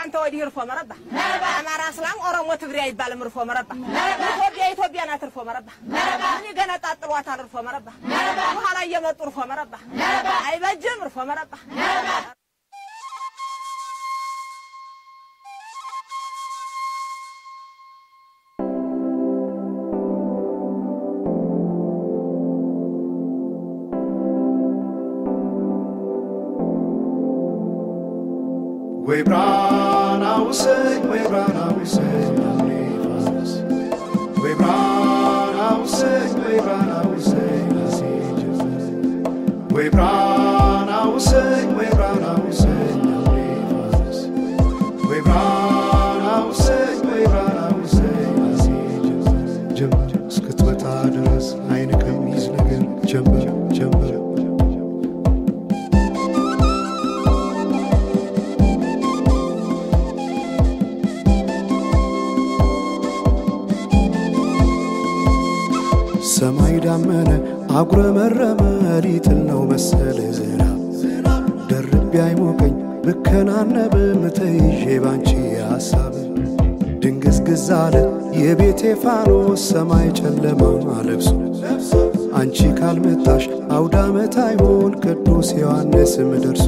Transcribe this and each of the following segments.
ከአንተ ወዲህ እርፎ መረባ አማራ፣ እስላም፣ ኦሮሞ፣ ትግሬ አይባልም። እርፎ መረባ ኢትዮጵያ ኢትዮጵያ ናት። እርፎ መረባ ምን ይገነጣጥሏታል? እርፎ መረባ በኋላ እየመጡ እርፎ መረባ አይበጅም። እርፎ መረባ ወይ ብርሃን አውሰኝ ወይ ብርሃን አውሰኝ አምኔፋስ ወይ ብርሃን አውሰኝ ወይ ብርሃን አውሰኝ አሲጅስ ወይ ብርሃን አውሰኝ ወይ ብርሃን አውሰኝ አምኔፋስ ወይ ብርሃን አውሰኝ ወይ ብርሃን አውሰኝ አሲጅስ ጀምር እስክትመጣ ድረስ አይን ከሚይዝ ነገር ጀምር ጀምር ሰማይ ዳመነ አጉረመረመ ሊጥል ነው መሰለ ዝናብ ደርቤ አይሞቀኝ ብከናነብ ምተይዤ ባንቺ ሐሳብ ድንግዝግዝ አለ የቤቴ ፋኖስ ሰማይ ጨለማ ለብሶ አንቺ ካልመጣሽ አውደ ዓመት አይሆን ቅዱስ ዮሐንስም ደርሶ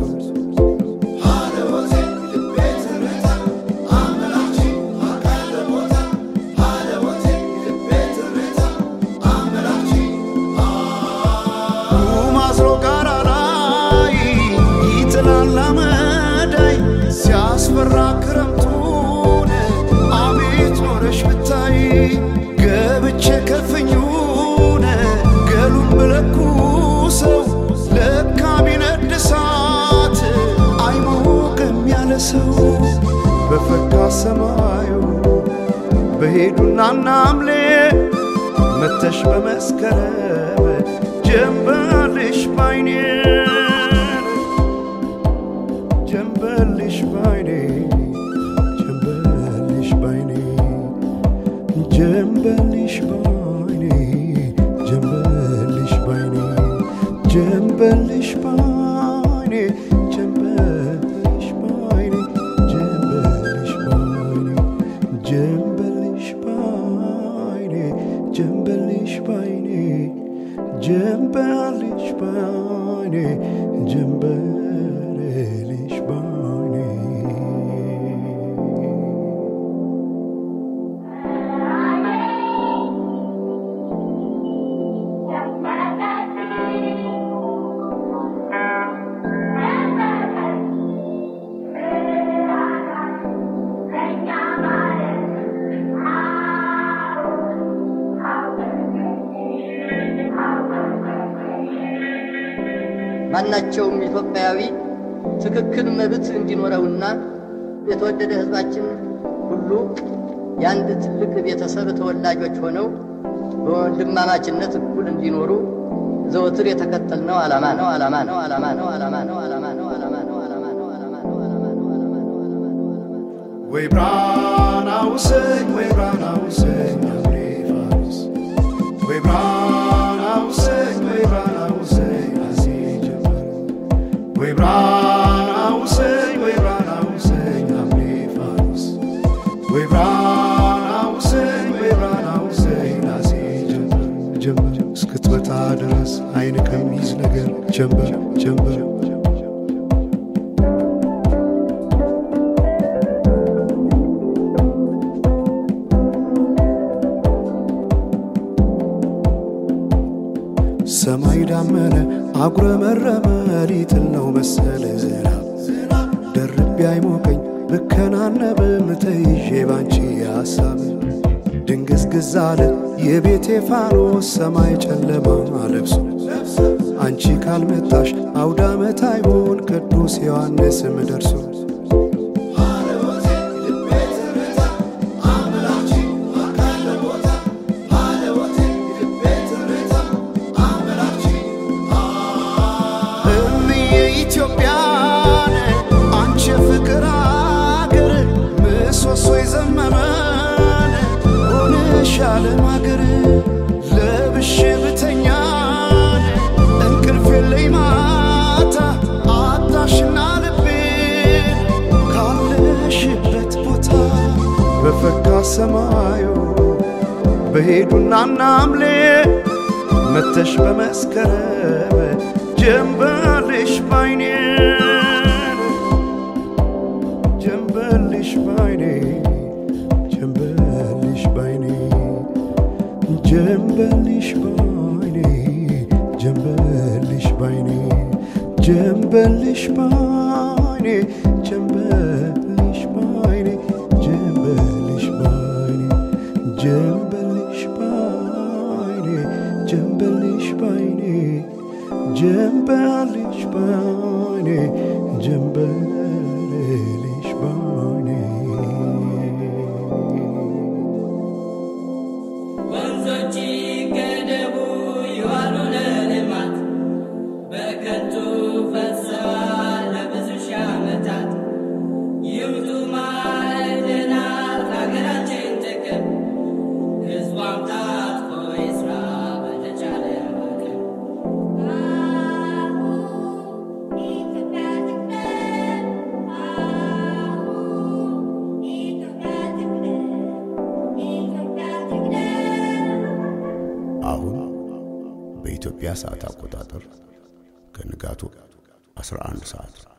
ማስሮ ጋራ ላይ ይጥላል አመዳይ ሲያስፈራ ክረምቱን አቤት ኖረሽ ብታይ ገብቼ ከፍኙን ገሉን ብለኩ ሰው ለካ ቢነድ እሳት አይሞቅም ያለ ሰው በፈካ ሰማዩ በሄዱና ናምሌ መተሽ በመስከረም ጀንበልሽ ባይኔ ጀንበልሽ ባይኔ ጀንበልሽ ባይኔ ጀንበልሽ ባይኔ ጀንበልሽ ባይኔ ጀንበልሽ ባይኔ ጀንበልሽ ባይኔ ጀንበልሽ ባይኔ ጀንበልሽ ባይኔ ጀንበልሽ ባይኔ ጀንበልሽ ባይኔ ጀንበልሽ ባይኔ ማናቸውም ኢትዮጵያዊ ትክክል መብት እንዲኖረውና የተወደደ ሕዝባችን ሁሉ የአንድ ትልቅ ቤተሰብ ተወላጆች ሆነው በወንድማማችነት እኩል እንዲኖሩ ዘወትር የተከተልነው ዓላማ ነው ዓላማ ነው ዓላማ ነው ዓላማ ነው ዓላማ ነው ዓላማ ነው ዓላማ ነው ዓላማ ነው ዓላማ ነው ዓላማ ነው ዓላማ ነው ዓላማ ነው ወይ ብርሃን አውሰኝ ወይ ብርሃን አውሰኝ አምሬ ፋኖስ ወይ ብርሃን አውሰኝ ወይ ብርሃን አውሰኝ አሲ ጀመር ወይ ብርሃን አውሰኝ ወይ ብርሃን አውሰኝ አምሬ ፋኖስ ወይ ብርሃን አውሰኝ ወይ ብርሃን አውሰኝ አሲ ጀመር ጀመር እስክትመጣ ድረስ አይን ከሚይዝ ነገር ጀመር ጀመር ሰማይ ዳመነ አጉረመረመ ሊጥል ነው መሰለ ዝናብ ደርቤ አይሞቀኝ ብከናነብ ምተይዤ ባንቺ ሐሳብ ድንግዝግዝ አለ የቤቴ ፋኖስ ሰማይ ጨለማ ለብሶ አንቺ ካልመጣሽ አውደ ዓመት አይሆን ቅዱስ ዮሐንስም ደርሶ እምዬ ኢትዮጵያን አንቺ የፍቅር አገር ምሰሶ የዘመመን ሆነሽ ዓለም አገር ለብሼ ብተኛን እንቅልፍ የለኝ ማታ አጣሽና ልቤን ካለሽበት በፈካ ሰማዩ በሄዱና ናምሌ መተሽ በመስከረም ጀንበልሽ ባይኔ ጀንበልሽ ባይኔ ጀንበልሽ ባይኔ ጀንበልሽ ባይኔ ጀንበልሽ ባይኔ ጀንበልሽ ባይኔ ጀንበልሽ ባይኔ ጀንበልሽ ባይኔ ጀንበልሽ ባይኔ ጀንበልሽ ባይኔ ጀንበልሽ ባይኔ ጀንበልሽ ባይኔ ወንዞች ገደቡ ይዋሉ ለልማት በከንቱ ፈሰዋል ለብዙ ሺህ ዓመታት። ይምጡ ማዕድናት ለሀገራችን ጥቅም ሕዝቧም ታጥቆ ይስራ በተቻለ አቅም። አሁን በኢትዮጵያ ሰዓት አቆጣጠር ከንጋቱ 11 ሰዓት